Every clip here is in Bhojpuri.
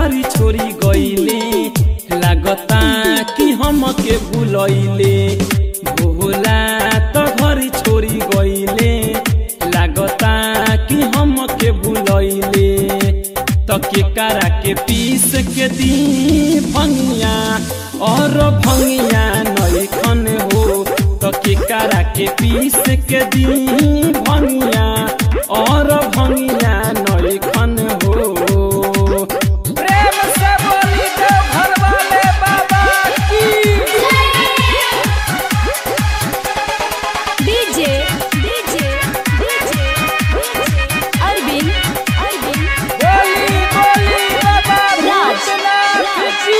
घरी छोड़ी गईले लागता कि हमके भूलैले भोला त घरी छोड़ी गईले लागता कि हमके भूलैले त के करा के पीस के दी भंगिया और भंगिया नैखन हो त के करा के पीस के दी भंगिया और भंगिया नैखन हो प्रेम से बोली देव घर वाले बाबा की DJ DJ DJ Arvind Arvind बोली बोली बाबा राज, भूतनाथ की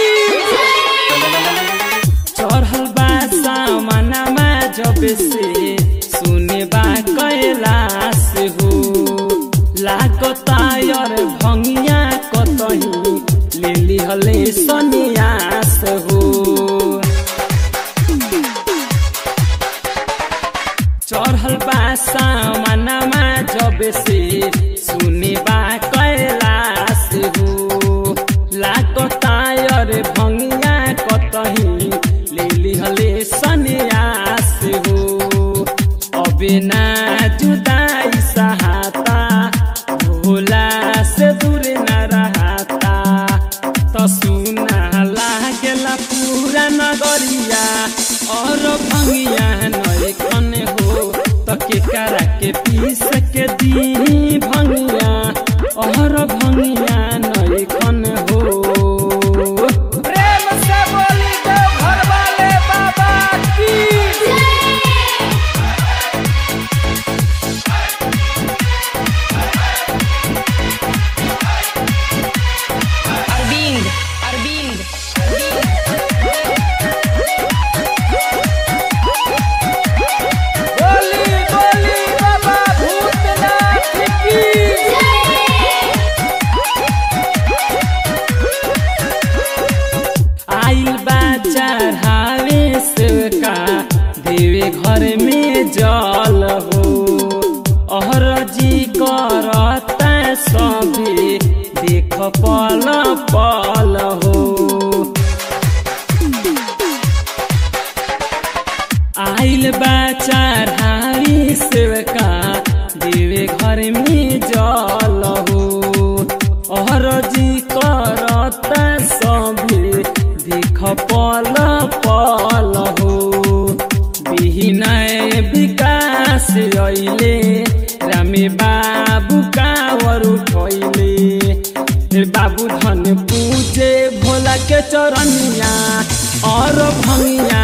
चढ़ल बा सामनमा जब से सुने बा कैलाश हो लागता यार भंगिया कतही ले लिहले सन्यास हो चढ़ल बा सामनमा जब से सुने बा कैलाश हो लागता यार भंगिया कतही ले लिहले सन्यास हो अबे ना जुदाई सहाता भोला से दूर न रहता त सुना लागेला पूरा नगरिया और भंगिया नैखन हो त के करा के पीस के दी भंगिया और भंगिया नैखन हो प्रेम से बोली देव घर वाले बाबा की अरविंद अरविंद बोली बोली बाबा भूतनाथ की आइल बा चढ़ावे से का देवे घर में जल हो अहर जी करता सभी देख पल पल हो आइल बा चढ़ावी सेवका देवे घर में जल हो और जी करता सभी देख पल पल हो बिहनय विकास अइले रामे बाबू कावर उठैले बाबू धन पूजे भोला के चरनिया और भंगिया